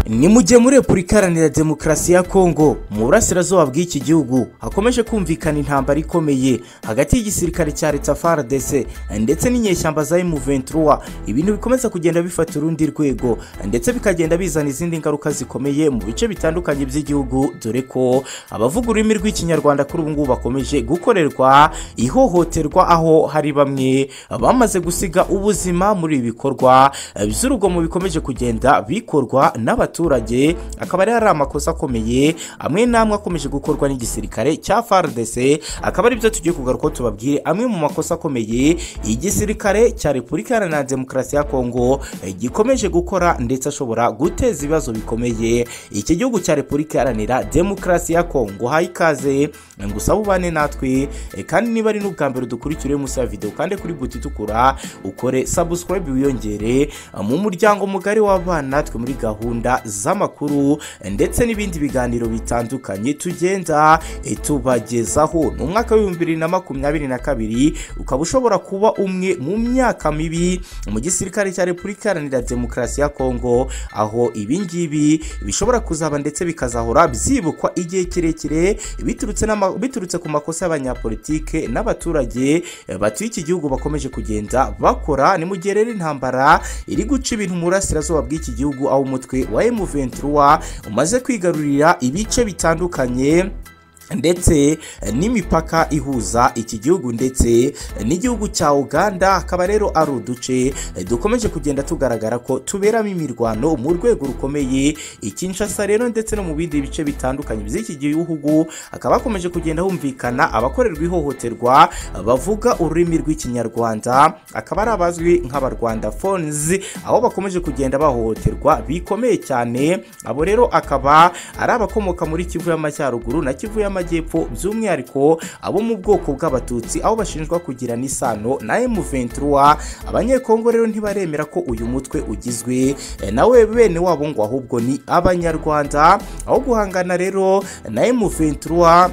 ni mu gihe muri repubulika iharanira demokarasi ya kongo mu burasirazuba bw'iki gihugu hakomeje kumvikana intambara ikomeye hagati y'igisirikare cya leta fardc ndetse n'inyeshyamba za M23 ibintu bikomeza kugenda bifata urundi rwego ndetse bikagenda bizana izindi ngaruka zikomeye mu bice bitandukanye by'igihugu dore ko abavuga ururimi rw'ikinyarwanda kuri ubu ngubu bakomeje gukorerwa ihohoterwa aho hari bamwe bamaze gusiga ubuzima muri ibi bikorwa by'urugomo bikomeje kugenda bikorwa n'abaturage akaba ari hari amakosa akomeye amwe n'amwe akomeje gukorwa n'igisirikare cya fardc akaba ari byo tugiye kugaruka tubabwire amwe mu makosa akomeye igisirikare cya repubulika iharanira demokarasi ya kongo gikomeje gukora ndetse ashobora guteza ibibazo bikomeye iki gihugu cya repubulika iharanira demokarasi ya kongo haye ikaze ngusaba ubane natwe e, kandi niba ari n'ubwa mbere dukurikire munsi ya videwo kandi kuri buti itukura ukore subscribe wiyongere mu muryango mugari w'abana natwe muri gahunda z'amakuru ndetse n'ibindi biganiro bitandukanye tugenda e, tubagezaho ni umwaka w'ibihumbi bibiri na makumyabiri na kabiri ukaba ushobora kuba umwe mu myaka mibi mu gisirikare cya repubulika iharanira demokarasi ya kongo aho ibingibi bishobora kuzaba ndetse bikazahora byibukwa igihe kirekire biturutse n'ama- biturutse ku makosa y'abanyapolitike n'abaturage eh, batuye iki gihugu bakomeje kugenda bakora ni mu gihe rero intambara iri guca ibintu mu burasirazuba bw'iki gihugu aho umutwe wa M23 umaze kwigarurira ibice bitandukanye ndetse eh, n'imipaka ihuza iki gihugu ndetse eh, n'igihugu cya uganda akaba rero ari uduce eh, dukomeje kugenda tugaragara ko tuberamo imirwano mu rwego rukomeye i kinshasa rero ndetse no mu bindi bice bitandukanye by'iki gihugu hakaba hakomeje kugenda humvikana abakorerwa ihohoterwa eh, bavuga ururimi rw'ikinyarwanda akaba ari abazwi nk'abarwanda fonzi aho bakomeje kugenda bahohoterwa bikomeye cyane abo rero akaba ari abakomoka muri kivu y'amajyaruguru na kivu y'amajyepfo by'umwihariko abo mu bwoko bw'abatutsi aho bashinjwa kugirana isano na M23 abanyekongo rero ntibaremera ko uyu mutwe ugizwe eh, nawe bene wabo ngo ahubwo ni abanyarwanda aho guhangana rero na M23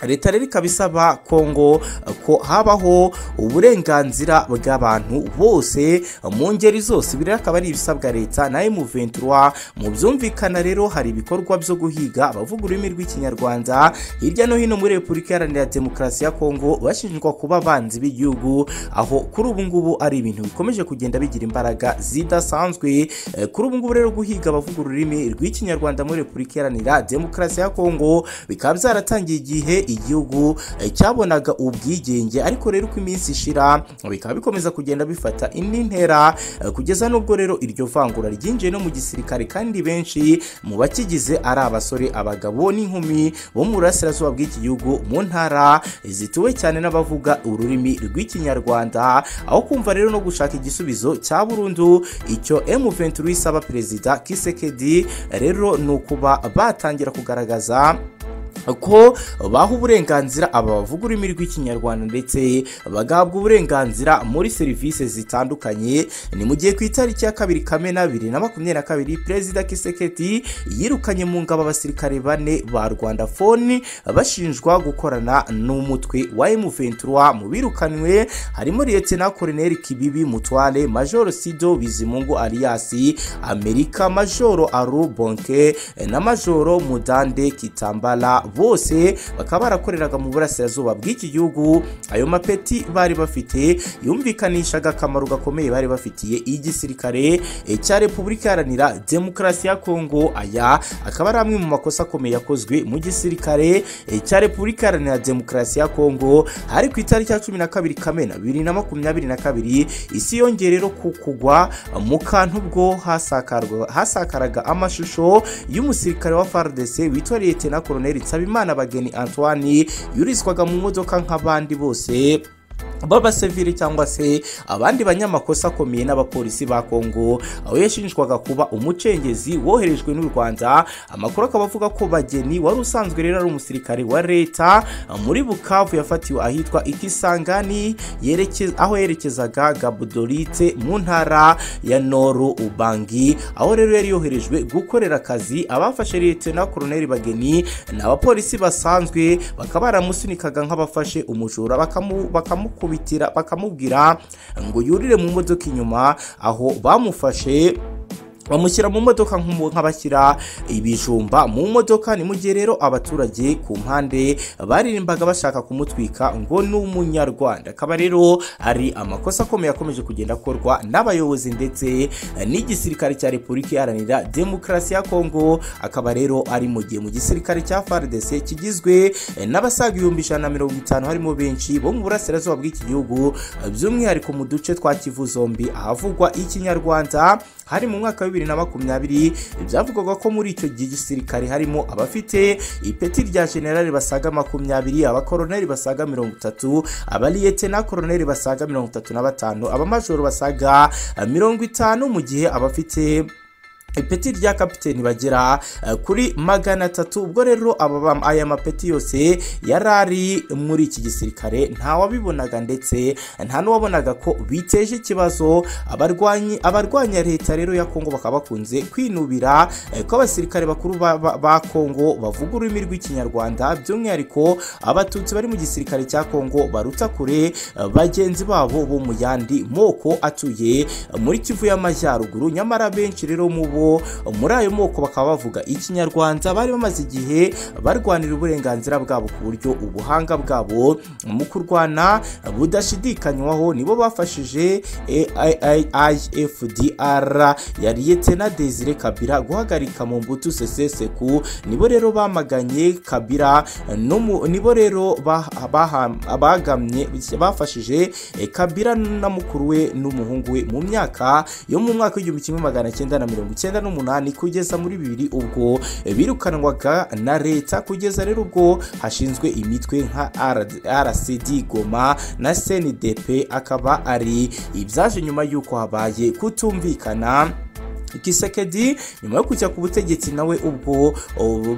leta rero ikaba isaba kongo ko habaho uburenganzira bw'abantu bose mu ngeri zose ibi rero akaba ari ibisabwa leta na M23 mu byumvikana rero hari ibikorwa byo guhiga abavuga ururimi rw'ikinyarwanda hirya no hino muri repubulika iharanira demokarasi ya kongo bashinjwa kuba abanzi b'igihugu aho kuri ubu ngubu ari ibintu bikomeje kugenda bigira imbaraga zidasanzwe Eh, kuri ubu ngubu rero guhiga abavuga ururimi rw'ikinyarwanda muri repubulika iharanira demokarasi ya kongo bikaba byaratangiye igihe igihugu eh, cyabonaga ubwigenge ariko rero uko iminsi ishira bikaba bikomeza kugenda bifata indi ntera eh, kugeza n'ubwo rero iryo vangura ryinjiye no mu gisirikare kandi benshi mu bakigize ari abasore abagabo n'inkumi bo mu burasirazuba bw'iki gihugu mu ntara zituwe cyane n'abavuga ururimi rw'ikinyarwanda aho kumva rero no gushaka igisubizo cya burundu icyo M23 isaba perezida Kisekedi rero ni ukuba batangira kugaragaza ko baha uburenganzira aba bavuga ururimi rw'ikinyarwanda ndetse bagahabwa uburenganzira muri serivisi zitandukanye ni mu gihe ku itariki ya kabiri kamena bibiri na makumyabiri na kabiri perezida kiseketi yirukanye mu ngabo abasirikare bane ba rwanda foni bashinjwa gukorana n'umutwe wa M23 mu birukanwe harimo liyetena koroneri kibibi mutware majoro sido bizimungu aliyasi amerika majoro aru bonke na majoro mudande kitambala bose bakaba barakoreraga mu burasirazuba bw'iki gihugu ayo mapeti bari bafite yumvikanishaga akamaro gakomeye bari bafitiye igisirikare eh, cya repubulika iharanira demokarasi ya kongo aya akaba ari amwe mu makosa akomeye yakozwe mu gisirikare eh, cya repubulika iharanira demokarasi ya kongo hari ku itariki ya cumi na kabiri kamena bibiri na makumyabiri na kabiri isi yongeye rero ku kugwa mu kantu bwo hasakarwa- hasakaraga amashusho y'umusirikare wa fardc witwa liyetena koroneri nsabimana bageni antoine yurizwaga mu modoka nk'abandi bose b'abasivili cyangwa se abandi banyamakosa akomeye n'abapolisi ba kongo aho yashinjwaga kuba umucengezi woherejwe n'u rwanda amakuru akaba avuga ko bageni wari usanzwe rero ari umusirikare wa leta muri bukavu yafatiwe ahitwa ikisangani yerekeza- aho yerekezaga gabudorite mu ntara ya noru ubangi aho rero yari yoherejwe gukorera akazi abafashe liyetena koroneri bageni ni abapolisi basanzwe bakaba baramusunikaga nk'abafashe umujura bakamu- bakamukubitira bakamubwira ngo yurire mu modoka inyuma aho bamufashe bamushyira mu modoka nk'umu- nk'abashyira ibijumba mu modoka ni mu gihe rero abaturage ku mpande baririmbaga bashaka kumutwika ngo ni umunyarwanda akaba rero ari amakosa akomeye akomeje kugenda akorwa n'abayobozi ndetse n'igisirikare cya repubulika iharanira demokarasi ya kongo akaba rero ari mu gihe mu gisirikare cya fardc kigizwe n'abasaga ibihumbi ijana na mirongo itanu harimo benshi bo mu burasirazuba bw'iki gihugu by'umwihariko mu duce twa kivu zombi ahavugwa ikinyarwanda hari mu mwaka wa bibiri na makumyabiri byavugwaga ko muri icyo gihe gisirikare harimo abafite ipeti rya generali basaga makumyabiri abakoroneri basaga mirongo itatu abaliyete na koroneri basaga mirongo itatu na batanu abamajoro basaga eh, mirongo itanu mu gihe abafite ipeti rya kapiteni bagera eh, kuri magana atatu ubwo rero aba ba- aya mapeti yose yari ari muri iki gisirikare nta wabibonaga ndetse nta n'uwabonaga ko biteje ikibazo abarwanyi abarwanya leta rero ya kongo bakaba bakunze kwinubira eh, ko abasirikare bakuru ba, ba, ba kongo bavuga ururimi rw'ikinyarwanda by'umwihariko abatutsi bari mu gisirikare cya kongo baruta kure eh, bagenzi babo bo mu yandi moko atuye eh, muri kivu y'amajyaruguru nyamara benshi rero mu bo muri ayo moko bakaba bavuga ikinyarwanda bari bamaze igihe barwanira uburenganzira bwabo ku buryo ubuhanga bwabo mu kurwana budashidikanywaho nibo bafashije AIFDR yari Yetena Desire Kabila guhagarika mu mbuto seseseku nibo rero bamaganye Kabila no mu- nibo rero ba- baha- bagamye bafashije eh, Kabila na mukuru we n'umuhungu we mu myaka yo mu mwaka w'igihumbi kimwe magana cyenda na mirongo icyenda n'umunani kugeza muri bibiri ubwo eh, birukanwaga na leta kugeza rero ubwo hashinzwe imitwe nka rcd goma na cndp akaba ari ibyaje nyuma y'uko habaye kutumvikana kisekedi nyuma yo kujya ku butegetsi nawe ubwo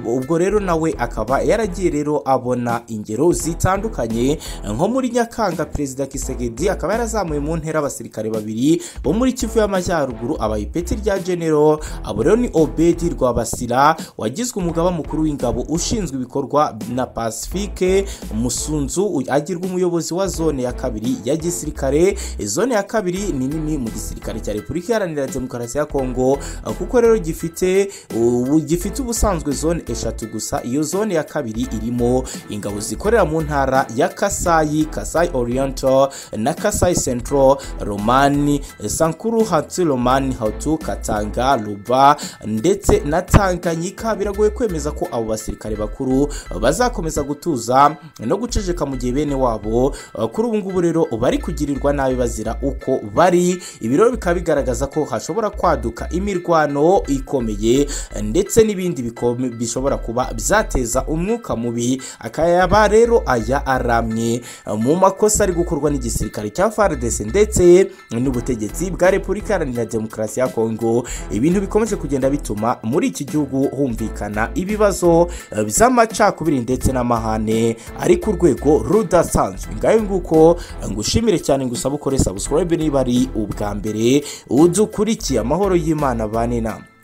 ubwo rero nawe akaba yaragiye rero abona ingero zitandukanye nko muri nyakanga perezida kisekedi akaba yarazamuye mu ntera abasirikare babiri bo muri kivu y'amajyaruguru abaha ipeti rya genero abo rero ni obedi rwabasira wagizwe umugaba mukuru w'ingabo ushinzwe ibikorwa na pasifike musunzu uyu agirwa umuyobozi wa zone ya kabiri ya gisirikare zone ya kabiri ni nini mu gisirikare cya repubulika iharanira demokarasi ya kongo uh, kuko rero gifite ubu- gifite ubusanzwe zone eshatu gusa iyo zone ya kabiri irimo ingabo zikorera mu ntara ya kasayi kasayi oriental na kasayi central romani sankuru hatsi romani hatu katanga ruba ndetse na tanganyika biragoye kwemeza ko abo basirikare bakuru uh, bazakomeza gutuza no guceceka mu gihe bene wabo uh, kuri ubu ngubu rero bari kugirirwa nabi bazira uko bari ibi rero bikaba bigaragaza ko hashobora kwaduka imirwano ikomeye ndetse n'ibindi bikome- bishobora kuba byateza umwuka mubi akayaba rero aya aramye mu makosa ari gukorwa n'igisirikare cya FARDC ndetse n'ubutegetsi bwa Repubulika Iharanira Demokarasi ya Kongo ibintu bikomeje kugenda bituma muri iki gihugu humvikana ibibazo eh, by'amacakubiri ndetse n'amahane ari ku rwego rudasanzwe ngayo nguko eh, ngushimire cyane ngusaba ukore subscribe niba ari ubwa mbere udukurikiye amahoro y'Imana bane namwe